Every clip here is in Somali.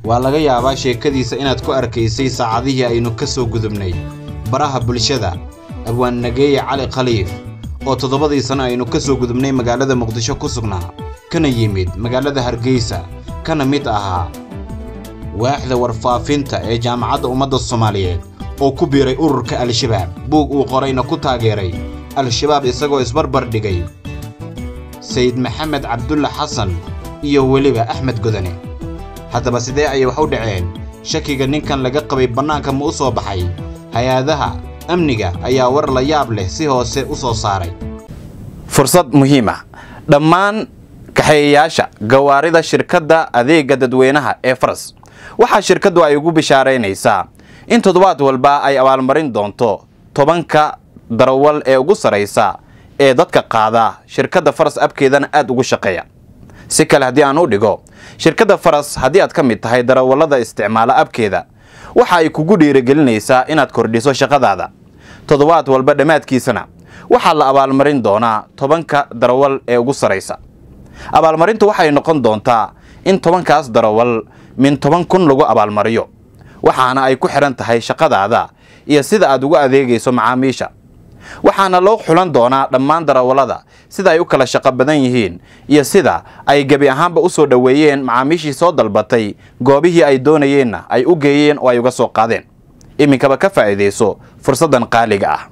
waa laga yaabaa sheekadiisa inaad ku arkaysay saacadihii aynu ka soo gudubnay baraha bulshada abwaan nageeye cali khaliif oo toddobadii sano aynu ka soo gudubnay magaalada muqdisho ku sugnaa kana yimid magaalada hargeysa kana mid ahaa waaxda warfaafinta ee jaamacadda ummadda soomaaliyeed oo ku biiray ururka al-shabaab buug uu qorayna ku taageeray al-shabaab isagoo isbarbar dhigay sayid maxamed cabdulla xasan iyo weliba axmed godane haddaba sidee ayay wax u dhaceen shakiga ninkan laga qabay bannaanka ma u soo baxay hay-adaha amniga ayaa war la yaab leh si hoose u soo saaray fursad muhiim ah dhammaan kaxeeyayaasha gawaarida shirkadda adeega dadweynaha ee faras waxaa shirkaddu ay ugu bishaaraynaysaa in toddobaad walba ay abaalmarin doonto tobanka darawal ee ugu sarraysa ee dadka qaada shirkadda faras abkeedana aad ugu shaqeeya si kale haddii aan u dhigo shirkadda faras haddii aad ka mid tahay darawallada isticmaala abkeeda waxa ay kugu dhiirigelinaysaa inaad kordhiso shaqadaada toddobaad walba dhammaadkiisana waxaa la abaalmarin doonaa tobanka darawal ee ugu sarraysa abaalmarintu waxay noqon doontaa in tobankaas darawal min toban kun lagu abaalmariyo waxaana ay ku xidhan tahay shaqadaada iyo sida aad ugu adeegayso macaamiisha waxaana loo xulan doonaa dhammaan darawallada sida ay u kala shaqo badan yihiin iyo sida ay gebi ahaanba u soo dhoweeyeen macaamiishii soo dalbatay goobihii ay doonayeenna ay u geeyeen oo ay uga soo qaadeen iminkaba ka faa'iidayso fursaddan qaaliga ah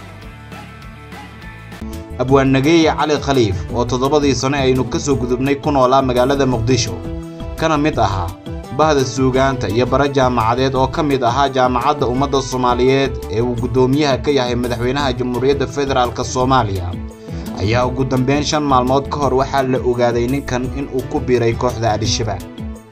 abwaan nageeye cali khaliif oo toddobadii sano aynu ka soo gudubnay ku noolaa magaalada muqdisho kana mid ahaa bahda suugaanta iyo bara jaamacadeed oo ka mid ahaa jaamacadda ummadda soomaaliyeed ee uu guddoomiyaha ka yahay madaxweynaha jamhuuriyadda federaalk soomaaliya ayaa ugu dambeyn shan maalmood ka hor waxaa la ogaaday ninkan inuu ku biiray kooxda al-shabaab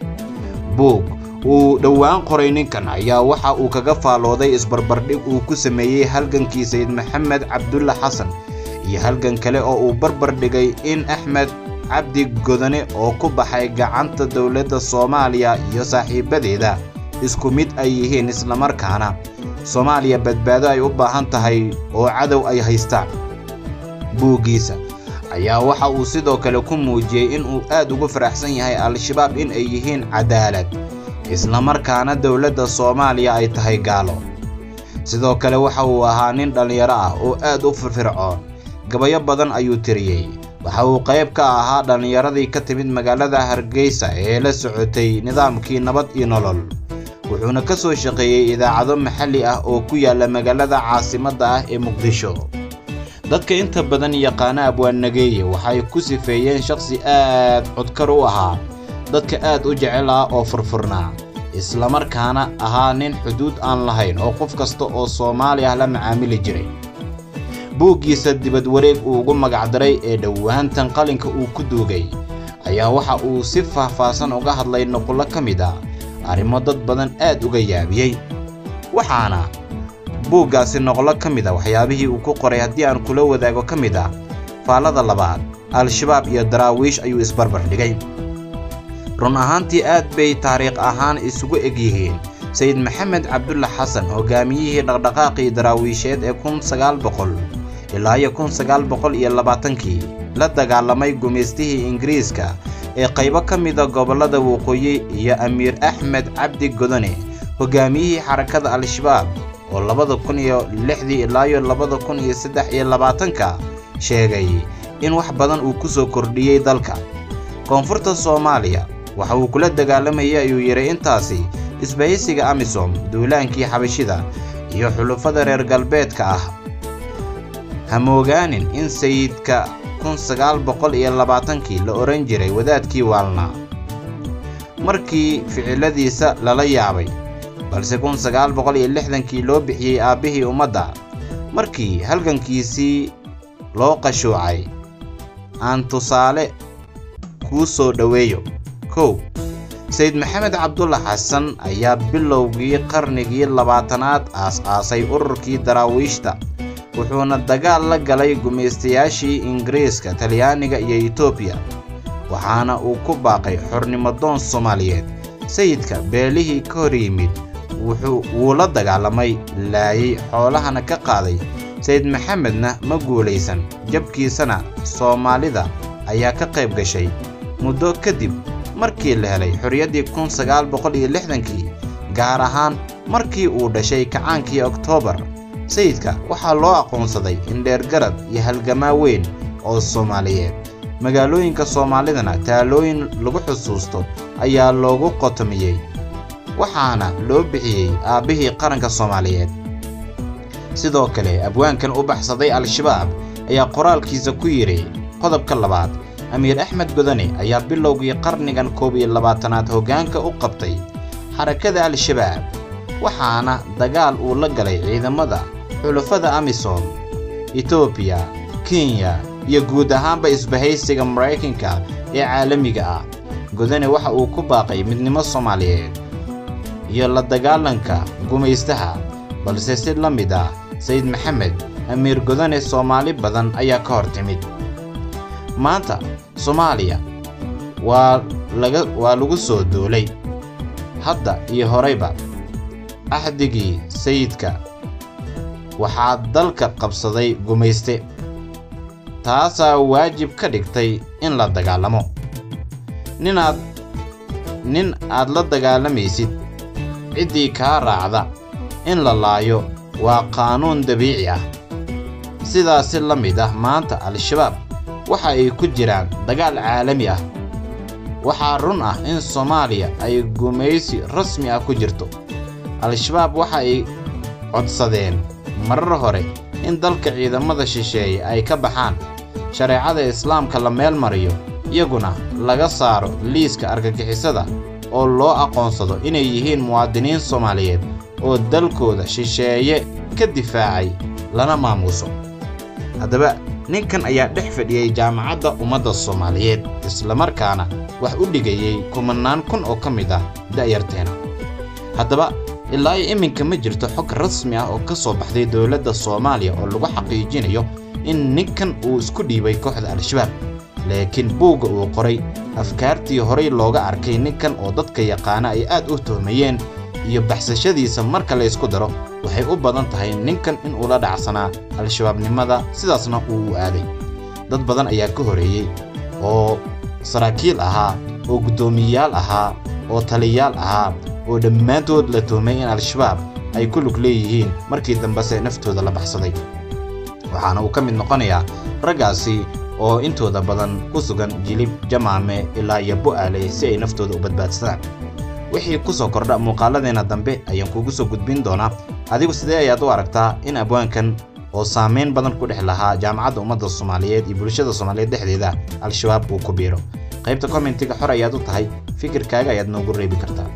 buug uu dhowaan qoray ninkan ayaa waxa uu kaga faalooday isbarbardhig uu ku sameeyey halgankii sayid maxamed cabdulla xasan iyo halgan kale oo uu barbar dhigay in axmed cabdi godane oo ku baxay gacanta dowladda soomaaliya iyo saaxiibadeeda isku mid ay yihiin islamarkaana soomaaliya badbaado ay u baahan tahay oo cadow ay haystaan buuggiisa ayaa waxa uu sidoo kale ku muujiyey inuu aad ugu faraxsan yahay al-shabaab in ay yihiin cadaalad islamarkaana dowladda soomaaliya ay tahay gaalo sidoo kale waxa uu ahaa nin dhallinyaro ah oo aad u firfircoon gabayo badan ayuu tiriyey waxa uu qayb ka ahaa dhallinyaradii ka timid magaalada hargeysa ee la socotay nidaamkii nabad iyo nolol wuxuuna ka soo shaqeeyey idaacado maxalli ah oo ku yaalla magaalada caasimadda ah ee muqdisho dadka inta badan yaqaana abwaan nageeye waxay ku sifeeyeen shakhsi aad codkar u ahaa dadka aad u jecel ah oo furfurnaa islamarkaana ahaa nin xuduud aan lahayn oo qof kasta oo soomaali ah la macaamili jiray buuggiisa dibad wareeg uu ugu magacdaray ee dhowaantan qalinka uu ku duugay ayaa waxa uu si faahfaahsan uga hadlay nuqullo ka mid ah arrimo dad badan aad uga yaabiyey waxaana buuggaasi noqlo ka mid a waxyaabihii uu ku qoray haddii aan kula wadaago ka mid ah faallada labaad al-shabaab iyo daraawiish ayuu isbarbar dhigay run ahaantii aad bay taariikh ahaan isugu eg yihiin sayid maxamed cabdulla xasan hogaamiyihii dhaqdhaqaaqii daraawiisheed ee kun sagaal boqol ilaa iyo kun sagaal boqol iyo labaatankii la dagaalamay gumaystihii ingiriiska ee qaybo ka mida gobollada waqooyi iyo amiir axmed cabdi godone hogaamiyihii xarakada al-shabaab oo labada kun iyo lixdii ilaa iyo labada kun iyo saddex iyo labaatanka sheegay in wax badan uu ku soo kordhiyey dalka koonfurta soomaaliya waxa uu kula dagaalamayay ayuu yidhi intaasi isbahaysiga amisom duulaankii xabashida iyo xulufada reer galbeedka ah hamoogaanin in sayidka kun sagaal boqol iyo labaatankii la odhan jiray wadaadkii waalnaa markii ficiladiisa lala yaabay balse kun sagaal boqol iyo lixdankii loo bixiyey aabbihii ummadda markii halgankiisii loo qashuucay aan tusaale kuu soo dhoweeyo kow sayid maxamed cabdulla xasan ayaa bilowgii qarnigii labaatanaad aas-aasay ururkii daraawiishta wuxuuna dagaal la galay gumaystayaashii ingiriiska talyaaniga iyo etoobiya waxaana uu ku baaqay xornimodoon soomaaliyeed sayidka beelihii ka hor yimid wuu la dagaalamay laayay xoolahana ka qaaday sayid maxamedna ma guulaysan jabkiisana soomaalida ayaa ka qayb gashay muddo kadib markii la helay xorriyaddii kun sagaal boqol iyo lixdankii gaar ahaan markii uu dhashay kacaankii oktoobar sayidka waxaa loo aqoonsaday indheergarad iyo halgamaa weyn oo soomaaliyeed magaalooyinka soomaalidana taalooyin lagu xusuusto ayaa loogu qotomiyey waxaana loo bixiyey aabbihii qaranka soomaaliyeed sidoo kale abwaankan u baxsaday al-shabaab ayaa qoraalkiisa ku yidhi qodobka labaad amiir axmed godane ayaa bilowgii qarnigan koob iyo labaatanaad hoggaanka u qabtay xarakada al-shabaab waxaana dagaal uu la galay ciidamada xulafada amisom etoobiya kenya iyo guud ahaanba isbahaysiga maraykanka ee caalamiga ah godane waxa uu ku baaqay midnimo soomaaliyeed iyo la dagaalanka gumaystaha balse si la mid ah sayid maxamed amiir godane soomaali badan ayaa ka hor timid maanta soomaaliya waa laga waa lagu soo duulay hadda iyo horayba axdigii sayidka waxaa dalka qabsaday gumayste taasaa waajib ka dhigtay in la dagaalamo ninaad nin aad la dagaalamaysid ciddii kaa raacda in la laayo waa qaanuun dabiici ah sidaasi la mid ah maanta al-shabaab waxa ay ku jiraan dagaal caalami ah waxaa run ah in soomaaliya ay gumaysi rasmi ah ku jirto al-shabaab waxa ay codsadeen marar hore in dalka ciidamada shisheeye ay ka baxaan shareecada islaamka la meel mariyo iyaguna laga saaro liiska argagixisada oo loo aqoonsado inay yihiin muwaadiniin soomaaliyeed oo dalkooda shisheeye ka difaacay lana maamuuso haddaba ninkan ayaa dhex fadhiyey jaamacadda ummadda soomaaliyeed islamarkaana wax u dhigayey kumannaan kun oo ka mid ah da'yarteena haddaba ilaa iyo iminka ma jirto xog rasmi ah oo ka soo baxday dowladda soomaaliya oo lagu xaqiijinayo in ninkan uu isku dhiibay kooxda al-shabaab laakiin buugga uu qoray afkaartii horay looga arkay ninkan oo dadka yaqaana ay aad u tuhmayeen iyo baxsashadiisa marka la ysku daro waxay u badan tahay ninkan in uu la dhacsanaa al-shabaabnimada sidaasna uu u aaday dad badan ayaa ka horeeyey oo saraakiil ahaa oo guddoomiyeyaal ahaa oo taliyayaal ahaa oo dhammaantood la tuhmay in al-shabaab ay ku lug leeyihiin markii dambese naftooda la baxsaday waxaana uu ka mid noqonayaa raggaasi oo intooda badan ku sugan jilib jamaame ilaa iyo bu'aale si ay naftooda u badbaadsadaan wixii ku soo kordha muuqaaladeenna dambe ayaan kuugu soo gudbin doonaa adigu sidee ayaad u aragtaa in abwaankan oo saamayn badan ku dhex lahaa jaamacadda ummadda soomaaliyeed iyo bulshada soomaaliyeed dhexdeeda al-shabaab uu ku biiro qaybta kommentiga xor ayaad u tahay fikirkaaga ayaad noogu reebi kartaa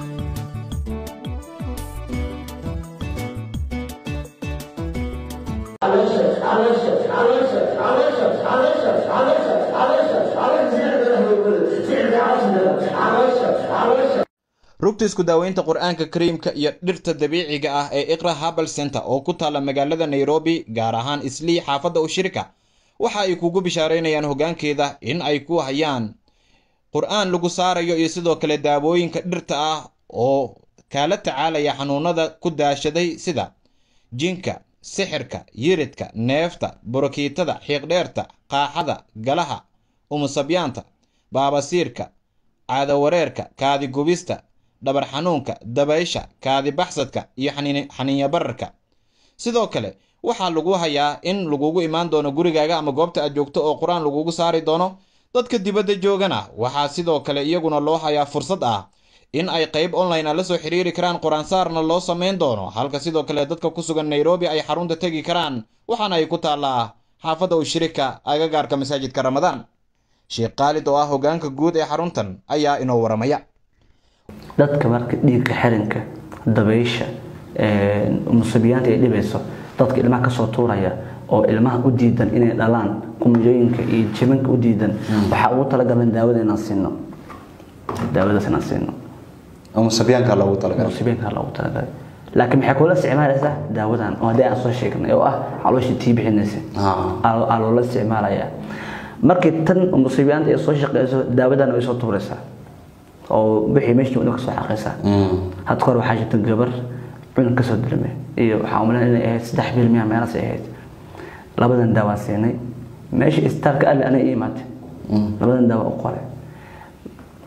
rugta isku daaweynta qur-aanka kariimka iyo dhirta dabiiciga ah ee iqra habal center oo ku taalla magaalada nairobi gaar ahaan islii xaafadda ushirika waxa ay kugu bishaaraynayaan hoggaankeeda in ay ku hayaan qur-aan lagu saarayo iyo sidoo kale daawooyinka dhirta ah oo kaala tacaalaya xanuunada ku daashaday sida jinka sixirka yiridka neefta borokiitada xiiqdheerta qaaxada galaha umusabyaanta baabasiirka caadawareerka kaadigubista dhabar xanuunka dabaysha kaadi baxsadka iyo xaniinya bararka sidoo kale waxaa lagu hayaa in lagugu imaan doono gurigaaga ama goobta aad joogto oo qur-aan lagugu saari doono dadka dibadda joogana waxaa sidoo kale iyaguna loo hayaa fursad ah in ay qayb online a la soo xiriiri karaan qur-aansaarna loo samayn doono halka sidoo kale dadka ku sugan nairobi ay xarunta tegi karaan waxaana ay ku taallaa xaafadda ushirika agagaarka masaajidka ramadaan sheekh khaalid oo ah hoggaanka guud ee xaruntan ayaa inoo waramaya dadka marka dhiigka xirinka dabaysha musibyaanta ay dhibayso dadka ilmaha kasoo tuuraya oo ilmaha u diidan inay dhalaan kumujooyinka iyo jibanka u diidan waxaa ugu talagalan daawada inaan siino daawadaas inaan siino musibyaanka loogu talagalay musibyaanka loogu talagalay laakiin maxay kula isticmaalaysaa daawadan oo haddii aan soo sheegnay oo ah calooshii tii bixinaysa aa loola isticmaalayaa markii tan musibyaanta ay soo shaqeyso daawadan way soo tuuraysaa oo wixii meeshii wadda ka soo xaqaysaa had kahor waxaa jirta gabar cunug kasoo dilmay iyo waxaa umaleyn inay ahayd saddex bil miya meelaas ay ahayd labadan daawaan siinay meesha istaalka alle anay ii imaatay labadan daawa u qoray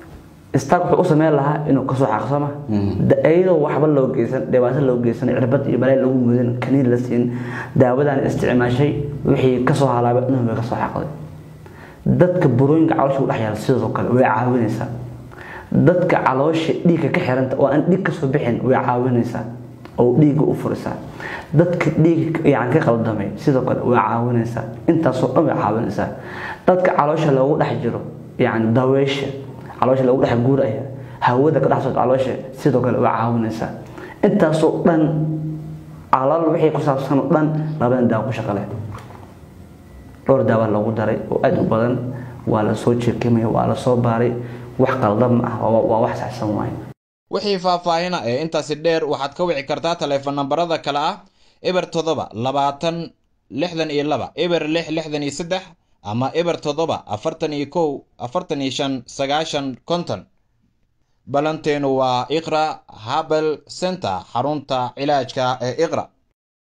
istaag wuxuu u sameyn lahaa inuu kasoo xaqsama iyadoo waxba loo geysan dhibaato loo geysan cirbad iyo balay lagu mudin kaniin la siin daawadan isticmaashay wixii kasoo halaabay inuu bay kasoo xaqday dadka burooyinka caloosha u dhex yaala sidoo kale way caawinaysaa dadka caloosha dhiigga ka xiranta oo aan dhiig kasoo bixin way caawinaysaa oo dhiigga u furisaa dadka dhiigga yani ka qaldamay sidoo kale way caawinaysaa intaasoo dhan way caawinaysaa dadka caloosha loogu dhex jiro yani daweysha caloosha loogu dhex guuraya hawada ka dhex socota caloosha sidoo kale way caawinaysaa intaasoo dhan calal wixii ku saabsan oo dhan labadan daawo ku shaqo leh dhowr daawa loogu daray oo aada u badan waa la soo jeekimaya waa la soo baaray wax qaldan ma ah waa wax saxsan waaye wixii faahfaahina ee intaasi dheer waxaad ka wici kartaa taleefon nambarada kale ah eber toddoba labaatan lixdan iyo laba eber lix lixdan iyo saddex ama eber toddoba afartan iyo kow afartan iyo shan sagaashan konton balanteenu waa iqra habel center xarunta cilaajka ee iqra